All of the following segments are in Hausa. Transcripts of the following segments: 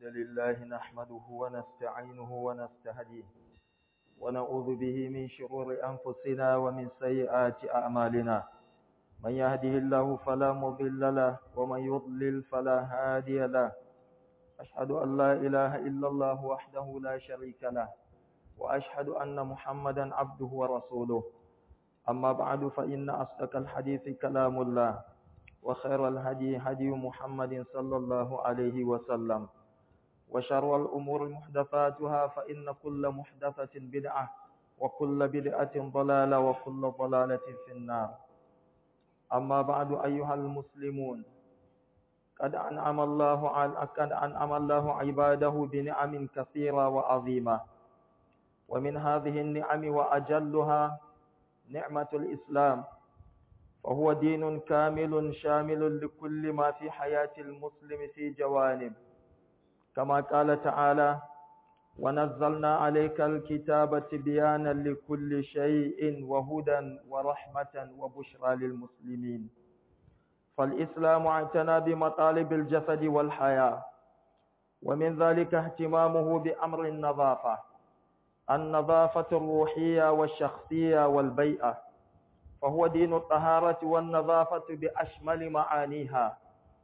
لله نحمده ونستعينه ونستهديه ونعوذ به من شرور أنفسنا ومن سيئات أعمالنا من يهده الله فلا مضل له ومن يضلل فلا هادي له أشهد أن لا إله إلا الله وحده لا شريك له وأشهد أن محمدا عبده ورسوله أما بعد فإن أصدق الحديث كلام الله وخير الهدي هدي محمد صلى الله عليه وسلم وشر الأمور محدثاتها فإن كل محدثة بدعة وكل بدعة ضلالة وكل ضلالة في النار أما بعد أيها المسلمون قد أنعم الله على قد أنعم الله عباده بنعم كثيرة وعظيمة ومن هذه النعم وأجلها نعمة الإسلام فهو دين كامل شامل لكل ما في حياة المسلم في جوانب كما قال تعالى ونزلنا عليك الكتاب تبيانا لكل شيء وهدى ورحمة وبشرى للمسلمين فالإسلام اعتنى بمطالب الجسد والحياة ومن ذلك اهتمامه بأمر النظافة النظافة الروحية والشخصية والبيئة فهو دين الطهارة والنظافة بأشمل معانيها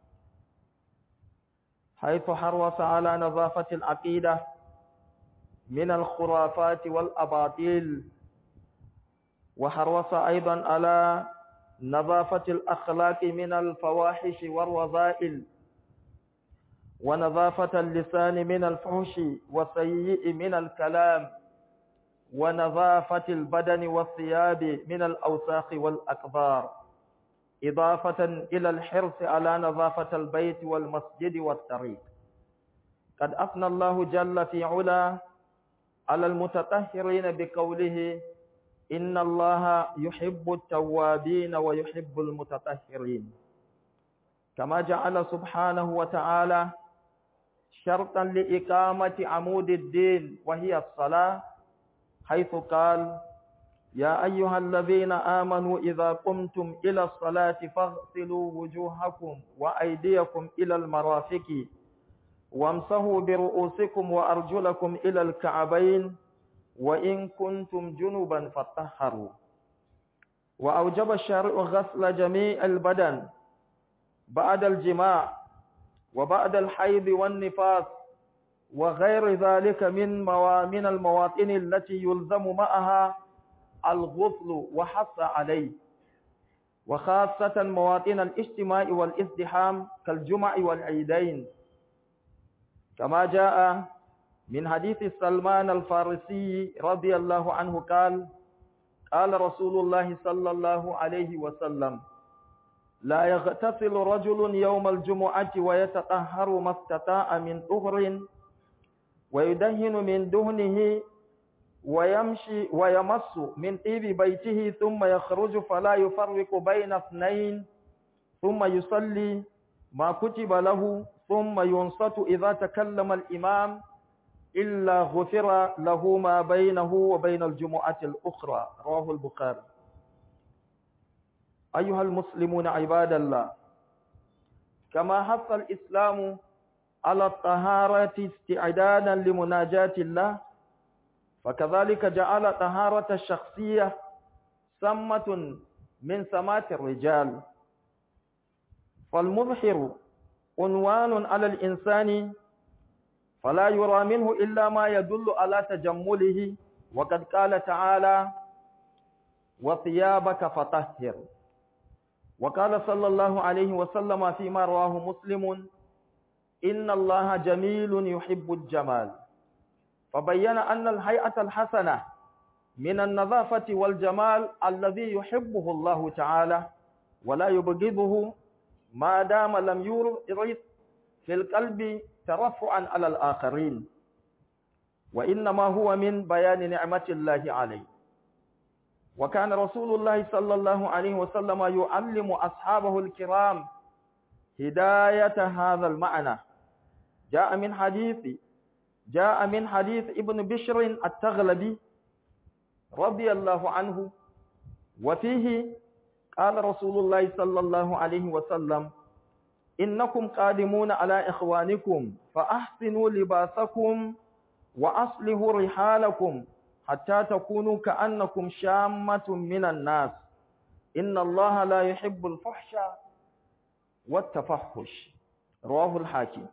حيث حرص على نظافة العقيدة من الخرافات والأباطيل وحرص أيضا على نظافة الأخلاق من الفواحش والرذائل ونظافة اللسان من الفحش والسيء من الكلام ونظافة البدن والثياب من الأوساخ والأكبار إضافة إلى الحرص على نظافة البيت والمسجد والطريق قد أثنى الله جل في علا على المتطهرين بقوله إن الله يحب التوابين ويحب المتطهرين كما جعل سبحانه وتعالى شرطا لإقامة عمود الدين وهي الصلاة حيث قال يا أيها الذين آمنوا إذا قمتم إلى الصلاة فاغسلوا وجوهكم وأيديكم إلى المرافق وامسحوا برؤوسكم وأرجلكم إلى الكعبين وإن كنتم جنبا فطهروا وأوجب الشارع غسل جميع البدن بعد الجماع وبعد الحيض والنفاس وغير ذلك من من المواطن التي يلزم معها الغسل وحث عليه وخاصة مواطن الاجتماع والازدحام كالجمع والعيدين كما جاء من حديث سلمان الفارسي رضي الله عنه قال قال رسول الله صلى الله عليه وسلم لا يغتسل رجل يوم الجمعة ويتطهر ما استطاع من طهر ويدهن من دهنه ويمشي ويمس من طيب بيته ثم يخرج فلا يفرق بين اثنين ثم يصلي ما كتب له ثم ينصت إذا تكلم الإمام إلا غفر له ما بينه وبين الجمعة الأخرى رواه البخاري أيها المسلمون عباد الله كما حث الإسلام على الطهارة استعدادا لمناجاة الله فكذلك جعل طهارة الشخصية سمة من سمات الرجال فالمظهر عنوان على الإنسان فلا يرى منه إلا ما يدل على تجمله وقد قال تعالى وثيابك فطهر وقال صلى الله عليه وسلم فيما رواه مسلم إن الله جميل يحب الجمال فبين أن الهيئة الحسنة من النظافة والجمال الذي يحبه الله تعالى ولا يبغضه ما دام لم يورث في القلب ترفعا على الآخرين وإنما هو من بيان نعمة الله عليه وكان رسول الله صلى الله عليه وسلم يعلم أصحابه الكرام هداية هذا المعنى جاء من حديث جاء من حديث ابن بشر التغلبي رضي الله عنه وفيه قال رسول الله صلى الله عليه وسلم إنكم قادمون على إخوانكم فأحسنوا لباسكم وأصلحوا رحالكم حتى تكونوا كأنكم شامة من الناس إن الله لا يحب الفحش والتفحش رواه الحاكم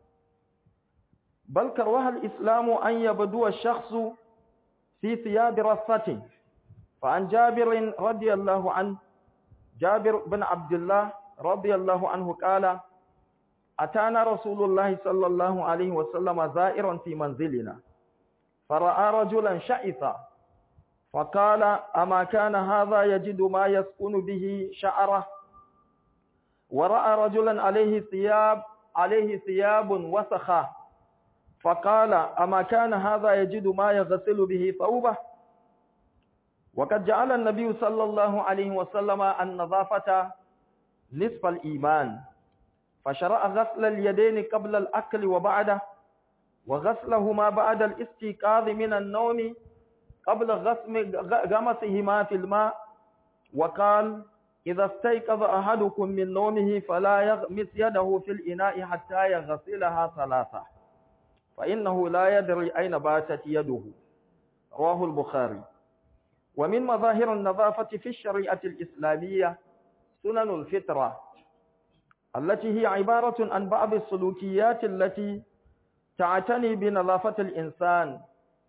بل كره الإسلام أن يبدو الشخص في ثياب رصته فعن جابر رضي الله عنه جابر بن عبد الله رضي الله عنه قال أتانا رسول الله صلى الله عليه وسلم زائرا في منزلنا فرأى رجلا شئثا فقال أما كان هذا يجد ما يسكن به شعره ورأى رجلا عليه ثياب عليه ثياب وسخة فقال أما كان هذا يجد ما يغسل به ثوبه وقد جعل النبي صلى الله عليه وسلم النظافة نصف الإيمان فشرع غسل اليدين قبل الأكل وبعده وغسلهما بعد الاستيقاظ من النوم قبل غمسهما في الماء وقال إذا استيقظ أحدكم من نومه فلا يغمس يده في الإناء حتى يغسلها ثلاثة فإنه لا يدري أين باتت يده رواه البخاري ومن مظاهر النظافة في الشريعة الإسلامية سنن الفطرة التي هي عبارة عن بعض السلوكيات التي تعتني بنظافة الإنسان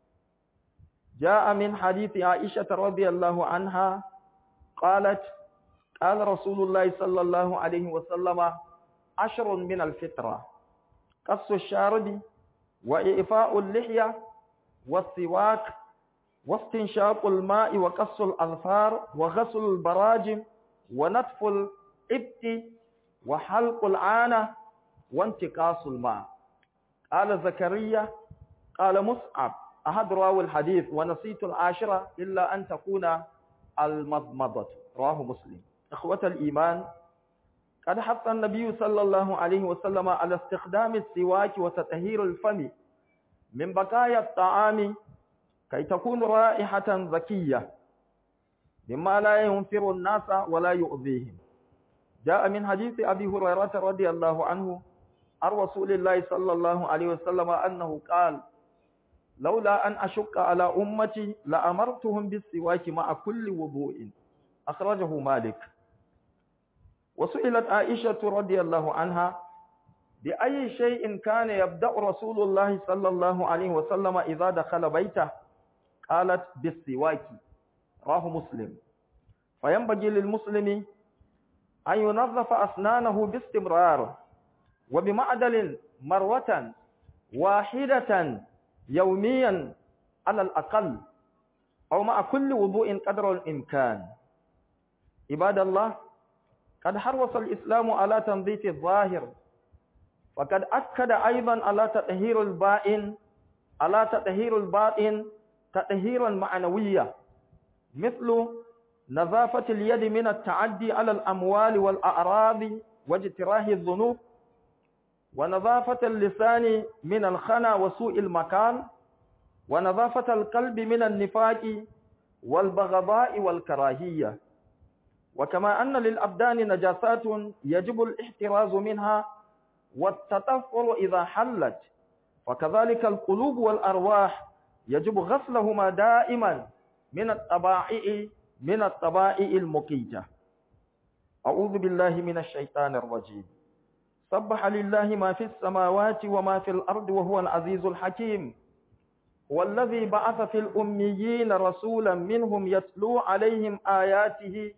جاء من حديث عائشة رضي الله عنها قالت قال رسول الله صلى الله عليه وسلم عشر من الفطرة قص الشارب وإعفاء اللحية والسواك واستنشاق الماء وقص الأظفار وغسل البراجم ونتف الإبت وحلق العانة وانتقاص الماء قال زكريا قال مصعب أحد راوي الحديث ونسيت العاشرة إلا أن تكون المضمضة رواه مسلم إخوة الإيمان قد حث النبي صلى الله عليه وسلم على استخدام السواك وتطهير الفم من بقايا الطعام كي تكون رائحة زكية مما لا ينفر الناس ولا يؤذيهم جاء من حديث أبي هريرة رضي الله عنه عن رسول الله صلى الله عليه وسلم أنه قال لولا أن أشق على أمتي لأمرتهم بالسواك مع كل وضوء أخرجه مالك وسئلت عائشة رضي الله عنها بأي شيء كان يبدأ رسول الله صلى الله عليه وسلم إذا دخل بيته قالت بالسواك راه مسلم فينبغي للمسلم أن ينظف أسنانه باستمرار وبمعدل مرة واحدة يوميا على الأقل أو مع كل وضوء قدر الإمكان عباد الله قد حرص الإسلام على تنظيف الظاهر وقد أكد أيضا على تطهير البائن على تطهير الباطن تطهيرا معنويا مثل نظافة اليد من التعدي على الأموال والأعراض واجتراه الذنوب ونظافة اللسان من الخنا وسوء المكان ونظافة القلب من النفاق والبغضاء والكراهية وكما أن للأبدان نجاسات يجب الاحتراز منها والتطفل إذا حلت وكذلك القلوب والأرواح يجب غسلهما دائما من الطبائع من الطبائع المقيتة أعوذ بالله من الشيطان الرجيم سبح لله ما في السماوات وما في الأرض وهو العزيز الحكيم والذي بعث في الأميين رسولا منهم يتلو عليهم آياته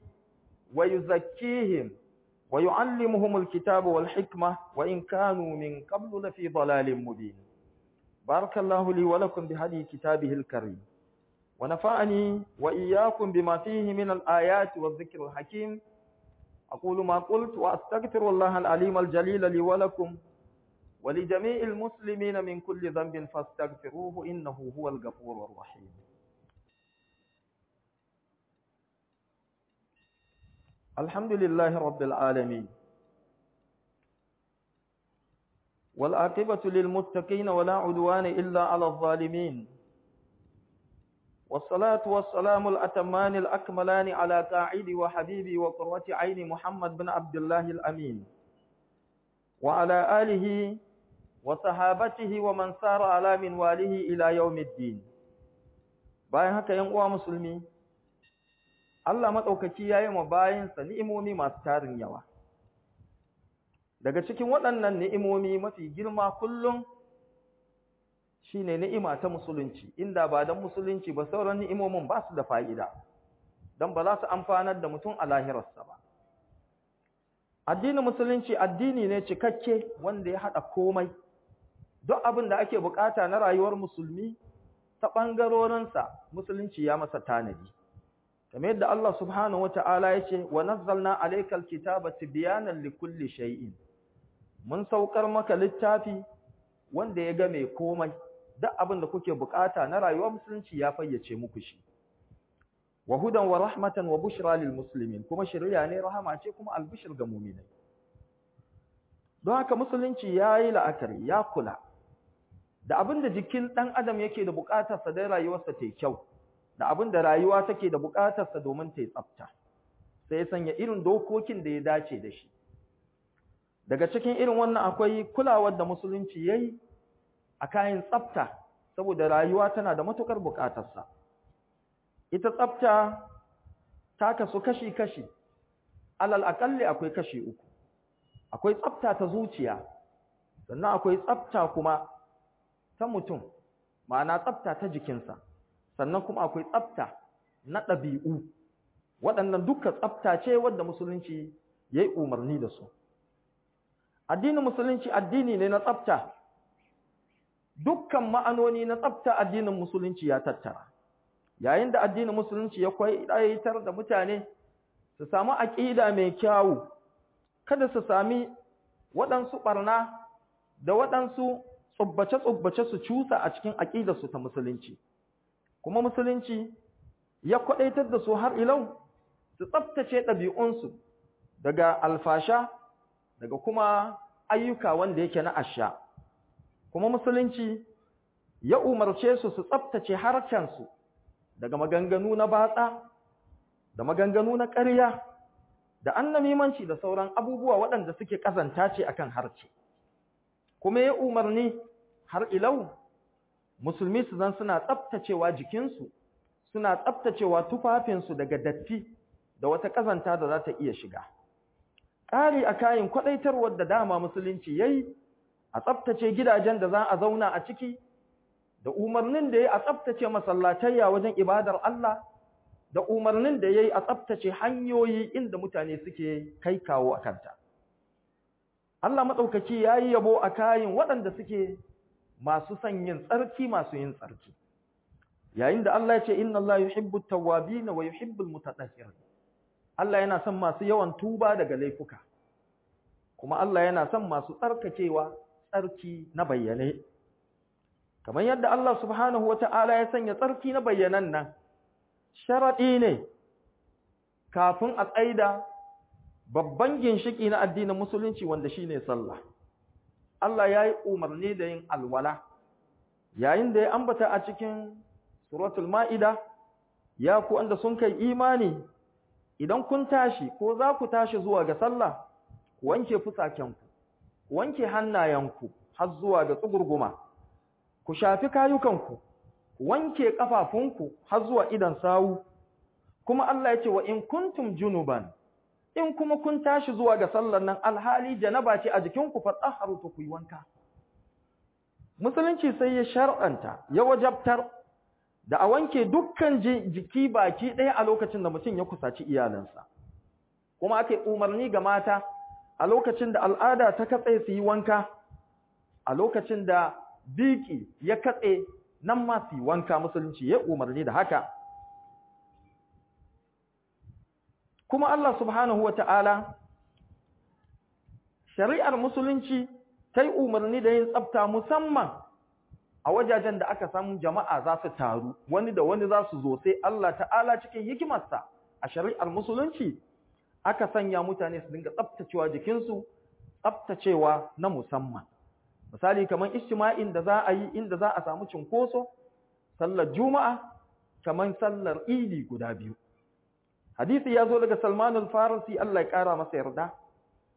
ويزكيهم ويعلمهم الكتاب والحكمة وإن كانوا من قبل لفي ضلال مبين بارك الله لي ولكم بهدي كتابه الكريم ونفعني وإياكم بما فيه من الآيات والذكر الحكيم أقول ما قلت وأستغفر الله العليم الجليل لي ولكم ولجميع المسلمين من كل ذنب فاستغفروه إنه هو الغفور الرحيم الحمد لله رب العالمين والعاقبة للمتقين ولا عدوان إلا على الظالمين والصلاة والسلام الأتمان الأكملان على قاعد وحبيبي وقرة عين محمد بن عبد الله الأمين وعلى آله وصحابته ومن سار على منواله إلى يوم الدين bayan haka ‘yan uwa musulmi, Allah maɗaukaki ya yi ma bayansa ni'imomi masu tarin yawa. Daga cikin waɗannan ni'imomi mafi girma kullum shi ne ni'ima ta musulunci, inda ba don musulunci ba sauran ni'imomin ba su da fa'ida, don ba za su amfanar da mutum a lahirarsa ba. Addinin musulunci addini ne cikakke wanda ya haɗa komai, duk abin da ake bukata na rayuwar musulmi ta ɓangarorinsa musulunci ya masa tanadi. Kamar yadda Allah subhanahu wa ta'ala ya ce, wa nazzalna alaikal kitaba tibyanan likulli shay'in. Mun saukar maka littafi wanda ya game komai, duk abin da kuke bukata na rayuwar musulunci ya fayyace muku shi. Wa hudan wa rahmatan wa bushra lil muslimin, kuma shirya ne rahama ce kuma albishir ga muminai. Don haka musulunci ya yi la'akari, ya kula, da abin da jikin ɗan adam yake da buƙatarsa don rayuwarsa ta kyau, da abin da rayuwa take da buƙatarsa domin ta yi tsafta, sai ya sanya irin dokokin da ya dace da shi. Daga cikin irin wannan akwai kulawar da musulunci ya yi a kayan tsafta, saboda rayuwa tana da matuƙar buƙatarsa. Ita tsafta ta kasu kashi-kashi, alal aƙalli akwai kashi uku. Akwai tsafta ta zuciya, sannan akwai tsafta kuma ta mutum ma'ana tsafta ta jikinsa sannan kuma akwai tsafta na ɗabi'u waɗannan duka tsafta ce wadda musulunci ya yi umarni da su addinin musulunci addini ne na tsafta dukkan ma'anoni na tsafta addinin musulunci ya tattara yayin da addinin musulunci ya kwaitar da mutane su samu aƙida mai kyawu kada su sami waɗansu ɓarna da waɗansu tsubbace-tsubbace su cusa a cikin aƙidarsu ta musulunci kuma musulunci ya kwaɗaitar da su har ilau su tsabtace ɗabi'unsu daga alfasha daga kuma ayyuka wanda yake na asha kuma musulunci ya umarce su su tsabtace harcensu daga maganganu na batsa da maganganu na ƙarya da annamimanci da sauran abubuwa waɗanda suke ƙazanta ce akan harce kuma ya umarni har ilau musulmi su zan suna tsaftacewa jikinsu suna tsaftacewa tufafinsu daga datti da wata ƙazanta da za ta iya shiga ƙari a kayan kwaɗaitarwar da dama musulunci ya yi a tsaftace gidajen da za a zauna a ciki da umarnin da ya yi a tsaftace masallatayya wajen ibadar Allah da umarnin da ya yi a tsaftace hanyoyi inda mutane suke kai kawo a kanta. Allah maɗaukaki ya yi yabo a kayan waɗanda suke masu son yin tsarki masu yin tsarki. Yayin da Allah ya ce, Inna Allah yuhibbu tawwabi na wa yuhibbul mutatahhir. Allah yana son masu yawan tuba daga laifuka. Kuma Allah yana son masu tsarkakewa tsarki na bayyane. Kamar yadda Allah subhanahu wa ta'ala ya sanya tsarki na bayyanan nan, sharaɗi ne kafin a tsaida babban ginshiki na addinin musulunci wanda shine sallah Allah ya yi umarni da yin alwala yayin da ya ambata a cikin suratul ma'ida ya ku wanda sun kai imani idan kun tashi ko za ku tashi zuwa ga sallah ku wanke fusakenku ku wanke hannayenku har zuwa ga tsugurguma ku shafi kayukanku ku wanke kafafunku har zuwa idan sawu kuma Allah ya ce wa in kuntum junuban in kuma kun tashi zuwa ga sallar nan alhali janaba ce a jikinku fatsaharu to ku yi wanka musulunci sai ya shar'anta ya wajabtar da a wanke dukkan jiki baki ɗaya a lokacin da mutum ya kusaci iyalansa kuma aka yi umarni ga mata a lokacin da al'ada ta katse su yi wanka a lokacin da biki ya katse nan ma su yi wanka musulunci ya umarni da haka kuma Allah subhanahu wata'ala shari'ar musulunci ta yi umarni da yin tsafta musamman a wajajen da aka samu jama'a za su taru wani da wani za su zo sai Allah ta'ala cikin hikimarsa a shari'ar musulunci aka sanya mutane su dinga tsaftacewa jikinsu tsaftacewa na musamman misali kamar ijtima'in da za a yi inda za a samu cinkoso sallar juma'a kamar sallar idi guda biyu hadisi ya zo daga Salman al-Farisi Allah ya kara masa yarda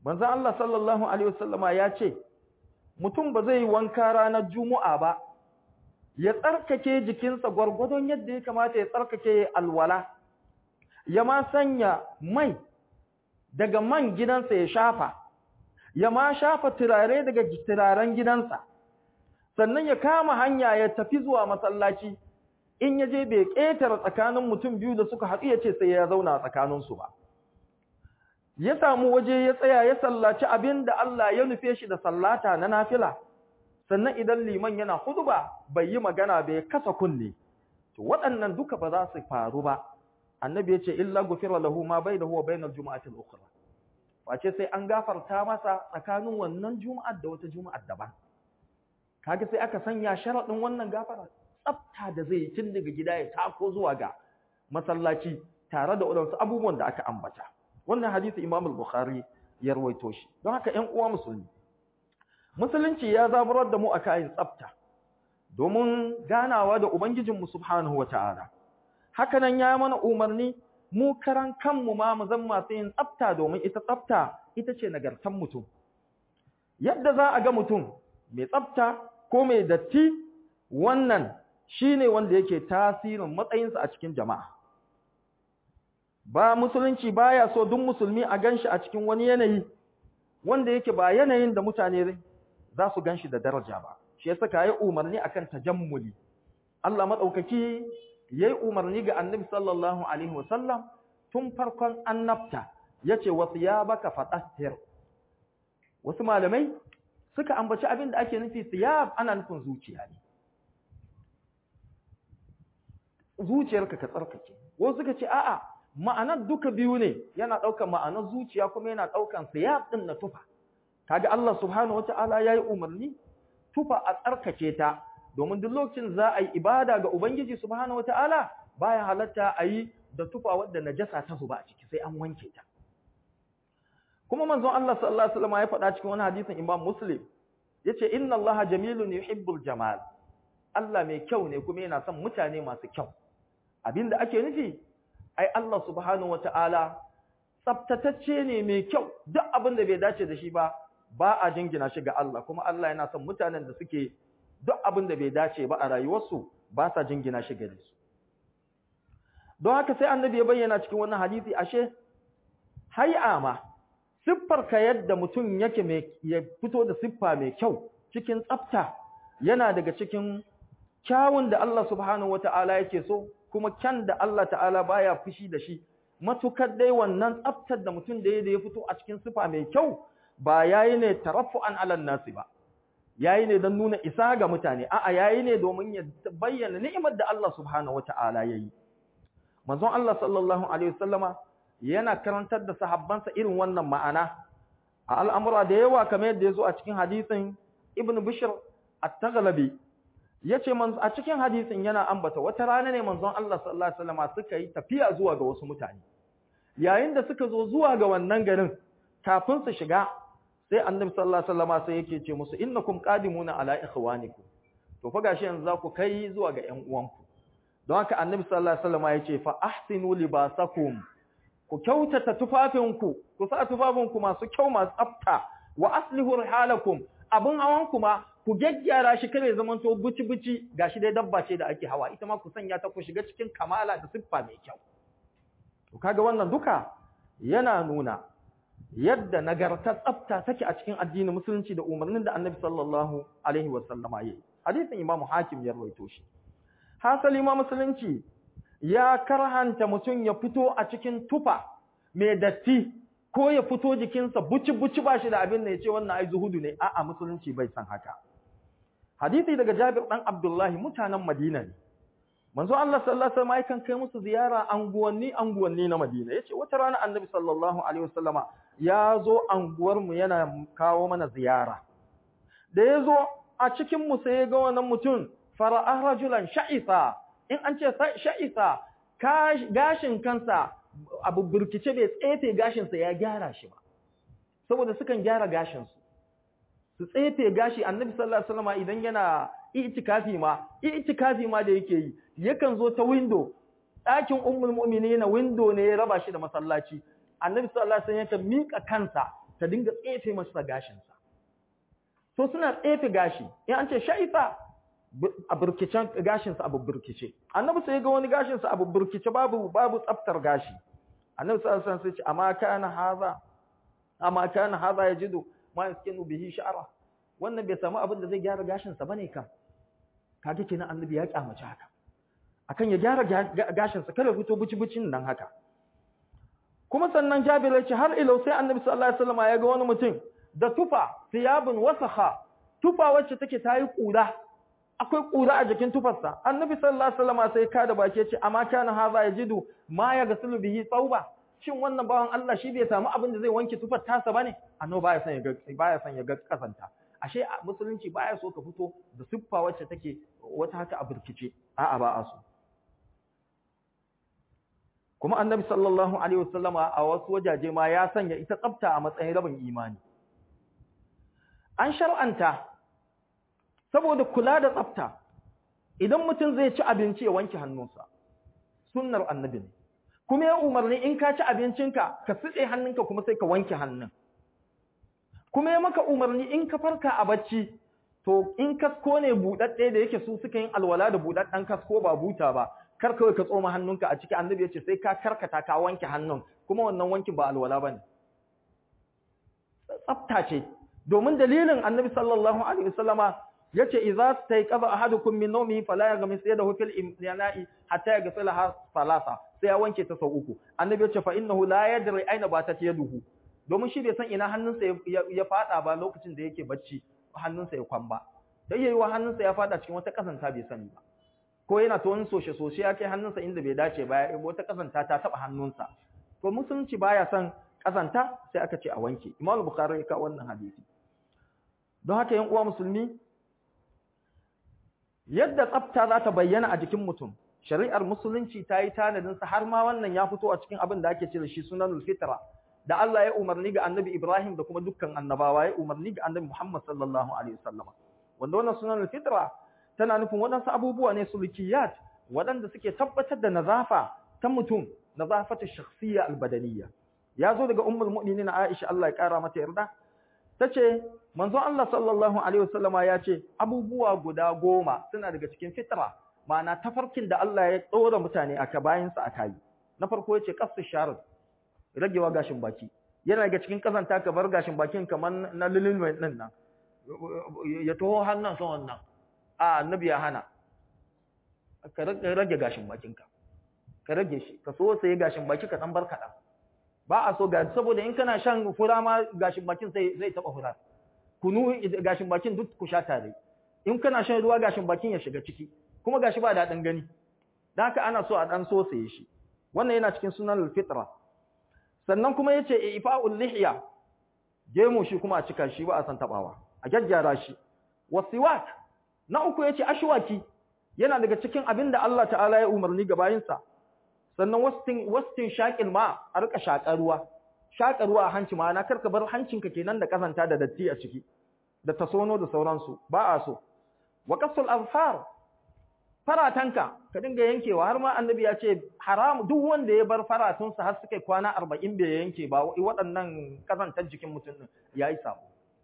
manzon Allah sallallahu alaihi wasallama ya ce mutum ba zai yi wanka ranar juma'a ba ya tsarkake jikinsa gwargwadon yadda ya kamata ya tsarkake alwala ya ma sanya mai daga man gidansa ya shafa ya ma shafa turare daga turaren gidansa sannan ya kama hanya ya tafi zuwa masallaci in ya je bai ƙetare tsakanin mutum biyu da suka haɗu ya ce sai ya zauna tsakaninsu ba ya samu waje ya tsaya ya sallaci abin da Allah ya nufe shi da sallata na nafila sannan idan liman yana huduba bai yi magana bai kasa kunne to waɗannan duka ba za su faru ba annabi ya ce illa gufira lahu ma bainahu wa bainal jumu'ati al-ukhra wace sai an gafarta masa tsakanin wannan juma'ar da wata juma'ar daban kaga sai aka sanya sharadin wannan gafara tsafta da zai tun daga gida ya tako zuwa ga masallaci tare da wadansu abubuwan da aka ambata wannan hadisi Imam al-Bukhari ya rawaito shi don haka ƴan uwa musulmi musulunci ya zaburar da mu a kayan tsafta domin ganawa da ubangijinmu subhanahu wataala haka nan ya mana umarni mu karan kanmu ma mu zama masu yin tsafta domin ita tsafta ita ce nagartan mutum yadda za a ga mutum mai tsafta ko mai datti wannan shine wanda yake tasirin matsayinsa a cikin jama'a ba musulunci baya so duk musulmi a ganshi a cikin wani yanayi wanda yake ba yanayin da mutane za su ganshi da daraja ba shi yasa ka yi umarni akan tajammuli Allah madaukaki yayi umarni ga Annabi sallallahu alaihi wasallam tun farkon annabta yace wa thiyabaka fatahhir wasu malamai suka ambaci abin da ake nufi thiyab ana nufin zuciya ne zuciyarka ka tsarkake wasu suka ce a'a ma'anar duka biyu ne yana ɗaukar ma'anar zuciya kuma yana ɗaukar siyab ɗin na tufa kaga Allah subhanahu wata'ala yayi umarni tufa a tsarkake ta domin duk lokacin za a yi ibada ga ubangiji subhanahu wata'ala baya halatta a yi da tufa wadda najasa ta zuba a ciki sai an wanke ta kuma manzon Allah sallallahu alaihi wasallam ya faɗa cikin wani hadisin Imam Muslim yace inna Allah jamilun yuhibbul jamal Allah mai kyau ne kuma yana son mutane masu kyau abinda ake nufi ai Allah subhanahu wata'ala tsaftatacce ne mai kyau duk abin da bai dace da shi ba ba a jingina shi ga Allah kuma Allah yana son mutanen da suke duk abin da bai dace ba a rayuwarsu ba sa jingina shi gare su don haka sai annabi ya bayyana cikin wannan hadisi ashe hay'a ma siffar ka yadda mutum yake mai ya fito da siffa mai kyau cikin tsafta yana daga cikin kyawun da Allah subhanahu wata'ala yake so kuma kyan da Allah ta'ala baya fushi da shi matukar dai wannan tsaftar da mutum da ya fito a cikin sifa mai kyau ba yayi ne tarafu'an alan nasi ba yayi ne don nuna isa ga mutane a'a yayi ne domin ya bayyana ni'imar da Allah subhanahu wata'ala yayi manzon Allah sallallahu alaihi wasallama yana karantar da sahabbansa irin wannan ma'ana a al'amura da yawa kamar yadda ya zo a cikin hadisin Ibn Bishr at-Taghlabi yace man a cikin hadisin yana ambata wata rana ne manzon Allah sallallahu alaihi wasallam suka yi tafiya zuwa ga wasu mutane yayin da suka zo zuwa ga wannan garin kafin su shiga sai annabi sallallahu alaihi wasallam sai yake ce musu innakum qadimuna ala ikhwanikum to fa gashi yanzu za ku kai zuwa ga ƴan uwanku don haka annabi sallallahu alaihi wasallam yace fa ahsinu libasakum ku kyautata tufafinku ku sa tufafinku masu kyau masu tsafta wa aslihu rihalakum abin hawan kuma ku gyaggyara shi kare zaman to buci-buci gashi dai dabba ce da ake hawa ita ma ku sanya ta ku shiga cikin kamala da siffa mai kyau to kaga wannan duka yana nuna yadda nagartar tsafta take a cikin addinin musulunci da umarnin da Annabi sallallahu alaihi wasallama yayi hadisin Imam Hakim ya rawaito shi hasali ma musulunci ya karhanta mutum ya fito a cikin tufa mai datti ko ya fito jikinsa buci-buci ba shi da abin da ya ce wannan ai zuhudu ne a'a musulunci bai san haka hadisi daga Jabir dan Abdullahi mutanen Madina ne manzo Allah sallallahu alaihi wasallam yakan kai musu ziyara anguwanni anguwanni na Madina yace wata rana Annabi sallallahu alaihi wasallama ya zo anguwar mu yana kawo mana ziyara da ya zo a cikin mu sai ya ga wannan mutum fara'a rajulan sha'isa in an ce sha'isa gashin kansa abu burkice bai tsefe gashinsa ya gyara shi ba saboda sukan gyara gashinsu su tsefe gashi annabi sallallahu alaihi wasallam idan yana itikafi ma itikafi ma da yake yi yakan zo ta window ɗakin ummul mu'minin window ne ya raba shi da masallaci annabi sallallahu alaihi wasallam yakan mika kansa ta dinga tsefe masa gashinsa so suna tsefe gashi in an ce sha'ifa a burkicen gashinsa abu burkice annabi sai ga wani gashinsa abu burkice babu babu tsaftar gashi annabi sallallahu alaihi wasallam sai ce amma kana haza amma kana haza yajidu ma yaskinu bihi sha'ra wannan bai samu abin da zai gyara gashinsa bane kam kaga kenan annabi ya kyamace haka akan ya gyara gashinsa kada fito buci-bucin nan haka kuma sannan Jabir ya ce har ilau sai Annabi sallallahu alaihi wasallam ya ga wani mutum da tufa thiyabun wasakha tufa wacce take tayi kura akwai kura a jikin tufarsa Annabi sallallahu alaihi wasallam sai ka da baki ya ce amma kana haza yajidu ma ya gasulu bihi tauba shin wannan bawan Allah shi bai samu abin da zai wanke tufar tasa bane annabi baya son ya ga baya son ya ga kasanta ashe musulunci baya so ka fito da siffa wacce take wata haka a burkice a'a ba a so kuma annabi sallallahu alaihi wasallama a wasu wajaje ma ya sanya ita tsafta a matsayin rabin imani an shar'anta saboda kula da tsafta idan mutum zai ci abinci ya wanke hannunsa sunnar annabi ne kuma ya umarni in ka ci abincinka ka sitse hannunka kuma sai ka wanke hannun kuma ya maka umarni in ka farka a bacci to in kasko ne buɗaɗɗe da yake su suka yin alwala da buɗaɗɗen kasko ba buta ba kar kawai ka tsoma hannunka a ciki annabi ya ce sai ka karkata ka wanke hannun kuma wannan wankin ba alwala bane tsafta ce domin dalilin annabi sallallahu alaihi wasallama yace idza stayqadha ahadukum min nawmihi fala yaghmis yadahu fil imna'i hatta yaghsilaha salasa sai ya wanke ta sau uku annabi yace fa innahu la yadri aina batat yaduhu domin shi bai san ina hannunsa ya fada ba lokacin da yake bacci hannunsa ya kwamba dai yayi wa hannunsa ya fada cikin wata kasanta bai sani ba ko yana ta wani soshe soshe ya kai hannunsa inda bai dace ba wata kasanta ta taba hannunsa to musulunci baya son kasanta sai aka ce a wanke imam bukhari ya kawo wannan hadisi don haka yan uwa musulmi yadda tsafta za ta bayyana a jikin mutum shari'ar musulunci ta yi tanadin sa har ma wannan ya fito a cikin abin da ake ce da shi sunanul fitra da Allah ya umarni ga annabi Ibrahim da kuma dukkan annabawa ya umarni ga annabi Muhammad sallallahu alaihi wasallam wanda wannan sunanul fitra tana nufin waɗansu abubuwa ne sulukiyat waɗanda suke tabbatar da nazafa ta mutum nazafatu shakhsiyya albadaniyya ya zo daga ummul mu'minin Aisha Allah ya kara mata yarda tace manzo Allah sallallahu alaihi wasallama ya ce abubuwa guda goma suna daga cikin fitra ma'ana tafarkin da Allah ya tsora mutane aka bayan sa aka yi na farko yace qasu sharr ragewa gashin baki yana daga cikin kazanta ka bar gashin bakin kamar na lilin din nan ya taho hannun sa wannan a annabi ya hana ka rage gashin bakinka ka rage shi ka so sai gashin baki ka dan bar kaɗan ba a so ga saboda in kana shan fura ma gashin bakin sai zai taba fura kunu gashin bakin duk ku sha tare in kana shan ruwa gashin bakin ya shiga ciki kuma gashi ba daɗin gani dan haka ana so a dan so sai shi wannan yana cikin sunan fitra sannan kuma yace ifa'ul lihya gemu shi kuma a cika shi ba a san tabawa a gaggyara shi wasiwak na uku yace ashwaki yana daga cikin abin da Allah ta'ala ya umarni ga bayinsa sannan wastin wastin shaqil ma a rika shakar ruwa shakar ruwa a hanci ma na karka bar hancinka kenan da kazanta da datti a ciki da tasono da sauransu ba a so wa qasul azfar faratanka ka dinga yankewa har ma annabi ya ce haram duk wanda ya bar faratunsa har suka kwana 40 bai yanke ba waɗannan kazantar jikin mutum din yayi sabo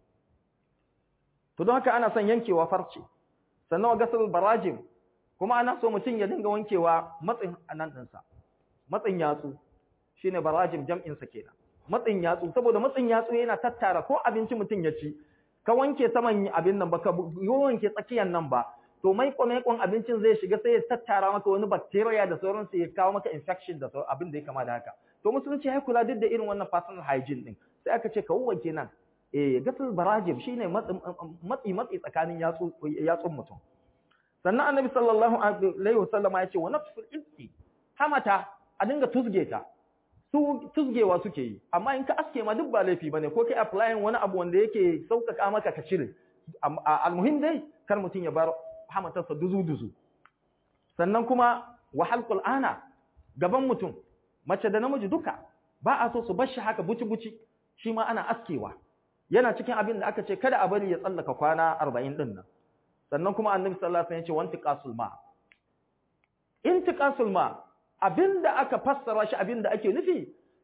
to don haka ana son yankewa farce sannan wa gasal barajim kuma ana so mutum ya dinga wankewa matsin anan ɗinsa matsin yatsu shine barajim jam'in sa kenan matsin yatsu saboda matsin yatsu yana tattara ko abinci mutum ya ci ka wanke saman abin nan ba ka wanke tsakiyan nan ba to maikon maikon abincin zai shiga sai ya tattara maka wani bacteria da sauransu ya kawo maka infection da abin da ya kama da haka to musulunci ya kula duk da irin wannan personal hygiene din sai aka ce ka wanke nan eh gasal barajim shine matsi matsi tsakanin yatsu yatsun mutum sannan annabi sallallahu alaihi wasallam ya ce wa nafsul ibti hamata a dinga tusge ta su tusgewa suke yi amma in ka aske ma duk ba laifi bane ko kai applying wani abu wanda yake sauƙaƙa maka ka cire almuhim dai kar mutum ya bar hamatarsa duzu duzu sannan kuma wa halqul ana gaban mutum mace da namiji duka ba a so su bar shi haka buci buci shi ma ana askewa yana cikin abin da aka ce kada a bari ya tsallaka kwana 40 din nan sannan kuma annabi sallallahu alaihi wasallam ya ce wantiqasul ma intiqasul ma abinda aka fassara shi abinda ake nufi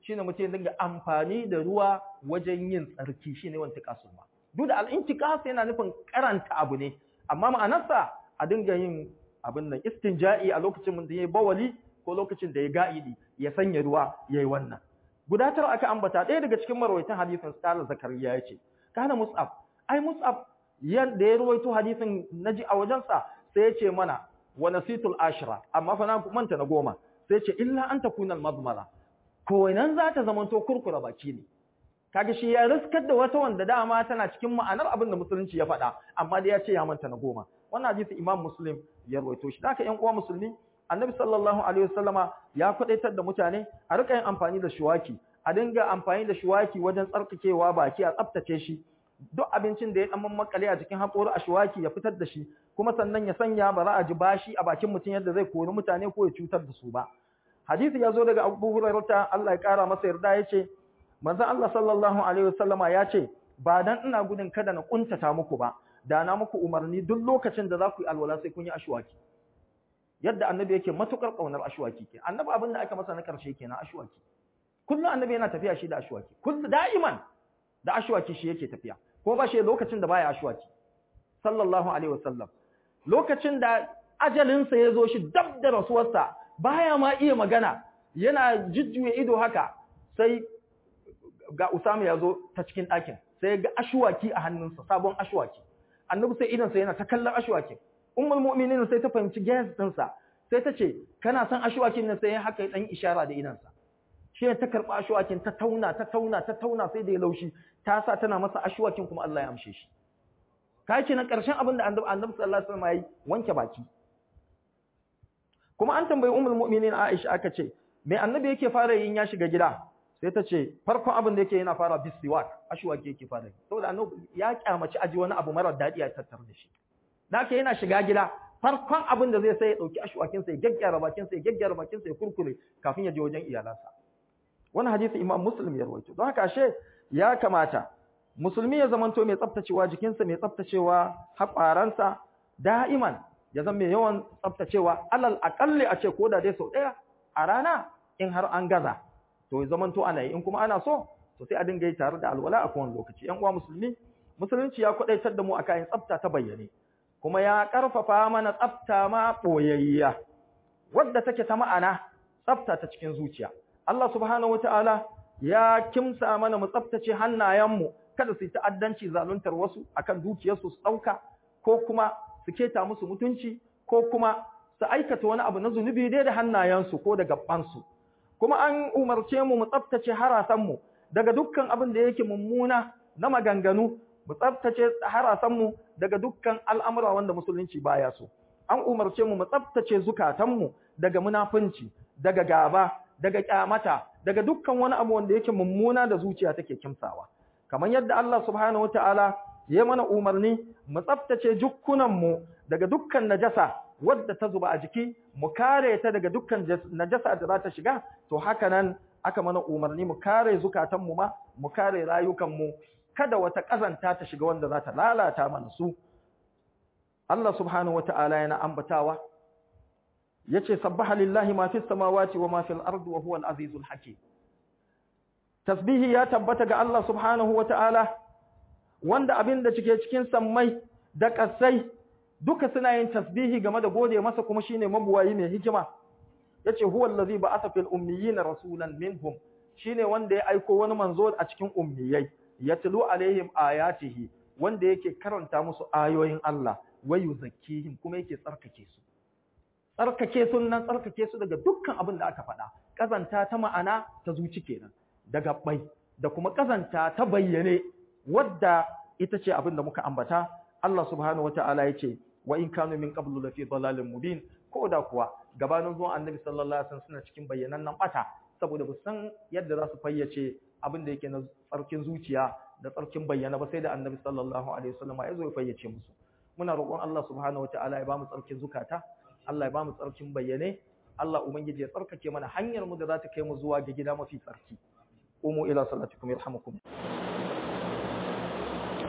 shine mutum ya dinga amfani da ruwa wajen yin tsarki shine wanda kasul ma duk da al-intiqas yana nufin karanta abu ne amma ma'anarsa a dinga yin abin nan istinja'i a lokacin da yayi bawali ko lokacin da ya ga'idi ya sanya ruwa yayi wannan guda tara aka ambata ɗaya daga cikin marwaitan hadisin Sala Zakariya yace kana Mus'ab ai Mus'ab yanda ya ruwaito hadisin naji a wajensa sai ya ce mana wa nasitul ashra amma fa na manta na goma sai ce illa an takuna al-madmara ko nan za ta zamanto kurkura baki ne kaga shi ya riskar da wata wanda dama tana cikin ma'anar abin da musulunci ya faɗa amma dai ya ce ya manta na goma wannan hadisi imam muslim ya rawaito shi haka ƴan uwa musulmi annabi sallallahu alaihi wasallama ya kwadaitar da mutane a rika yin amfani da shuwaki a dinga amfani da shuwaki wajen tsarkakewa baki a tsaftace shi duk abincin da ya dan makale a cikin haƙori a shuwaki ya fitar da shi kuma sannan ya sanya ba za a ji bashi a bakin mutum yadda zai kori mutane ko ya cutar da su ba hadisi ya zo daga Abu Hurairah Allah ya kara masa yarda yace manzon Allah sallallahu alaihi wasallama ya ce ba dan ina gudun kada na kuntata muku ba da na muku umarni duk lokacin da za ku yi alwala sai kun yi ashwaki yadda annabi yake matukar kaunar ashwaki ke annabi abin da aka masa na karshe kenan ashwaki kullum annabi yana tafiya shi da ashwaki kullum da'iman da ashwaki shi yake tafiya ko ba shi lokacin da baya ashwaki sallallahu alaihi wasallam lokacin da ajalinsa ya zo shi dab da rasuwarsa baya ma iya magana yana jujjuya ido haka sai ga Usama ya zo ta cikin ɗakin sai ga ashwaki a hannunsa sabon ashwaki annabi sai idansa yana ta kallon ashwakin ummul mu'minin sai ta fahimci gas ɗinsa sai ta ce kana son ashwakin nan sai ya haka dan ishara da idansa shi ta karɓa ashwakin ta tauna ta tauna ta tauna sai da ya laushi ta sa tana masa ashwakin kuma Allah ya amshe shi kai ce na ƙarshen abin da annabi annabi sallallahu alaihi wasallam yayi wanke baki kuma an tambayi ummul mu'minin Aisha aka ce me annabi yake fara yin ya shiga gida sai ta ce farkon abin da yake yana fara bisiwak ashwaki yake fara saboda annabi ya kyamaci aji wani abu mara daɗi a tattar da shi da haka yana shiga gida farkon abin da zai sai ya dauki ashwakin sa ya gaggyara bakin sa ya gaggyara bakin sa ya kurkure kafin ya je wajen iyalansa wannan hadisi imam muslim ya rawaito don haka ashe ya kamata musulmi ya zamanto mai tsaftacewa jikinsa mai tsaftacewa haƙwaransa da'iman ya zama mai yawan tsaftacewa alal aƙalli a ce ko da dai sau ɗaya a rana in har an gaza to ya zamanto ana yi in kuma ana so to sai a dinga yi tare da alwala a kowane lokaci yan uwa musulmi musulunci ya kwadaitar da mu akan yin tsafta ta bayyane kuma ya karfafa mana tsafta ma boyayya wadda take ta ma'ana tsafta ta cikin zuciya Allah subhanahu wataala ya kimsa mana mu tsaftace hannayenmu kada su yi ta'addanci zaluntar wasu akan dukiyarsu su dauka ko kuma su keta musu mutunci ko kuma su aikata wani abu na zunubi dai da hannayensu ko da gabansu kuma an umarce mu mu tsaftace harasanmu daga dukkan abin da yake mummuna na maganganu mu tsaftace harasanmu daga dukkan al'amura wanda musulunci baya so an umarce mu mu tsaftace zukatanmu daga munafunci daga gaba daga kyamata daga dukkan wani abu wanda yake mummuna da zuciya take kimsawa kamar yadda Allah subhanahu wataala ya mana umarni mu tsaftace jukkunanmu daga dukkan najasa wadda ta zuba a jiki mu kare ta daga dukkan najasa da za ta shiga to haka nan aka mana umarni mu kare zukatanmu ma mu kare rayukanmu kada wata kazanta ta shiga wanda za ta lalata mana su Allah subhanahu wata'ala yana ambatawa yace sabbaha lillahi ma fis samawati wa ma fil ardi wa huwal azizul hakim tasbihi ya tabbata ga Allah subhanahu wata'ala wanda abin da cike cikin sammai da kasai duka suna yin tasbihi game da gode masa kuma shine mabuwayi mai hikima yace huwa allazi ba'atha fil ummiyina rasulan minhum shine wanda ya aiko wani manzo a cikin ummiyai yatlu alaihim ayatihi wanda yake karanta musu ayoyin Allah wa yuzakkihim kuma yake tsarkake su tsarkake su nan tsarkake su daga dukkan abin da aka faɗa kazanta ta ma'ana ta zuci kenan daga bai da kuma kazanta ta bayyane wadda ita ce abin da muka ambata Allah subhanahu wataala yace wa in kanu min qablu lafi dalalin mubin ko da kuwa gabanin zuwan annabi sallallahu alaihi wasallam suna cikin bayyanannen bata saboda ba san yadda za su fayyace abin da yake na tsarkin zuciya da tsarkin bayyana ba sai da annabi sallallahu alaihi wasallam ya zo ya fayyace musu muna roƙon Allah subhanahu wataala ya bamu tsarkin zukata Allah ya bamu tsarkin bayyane Allah ubangiji ya tsarkake mana hanyar mu da za ta kai mu zuwa ga gida mafi tsarki umu ila salatikum yarhamukum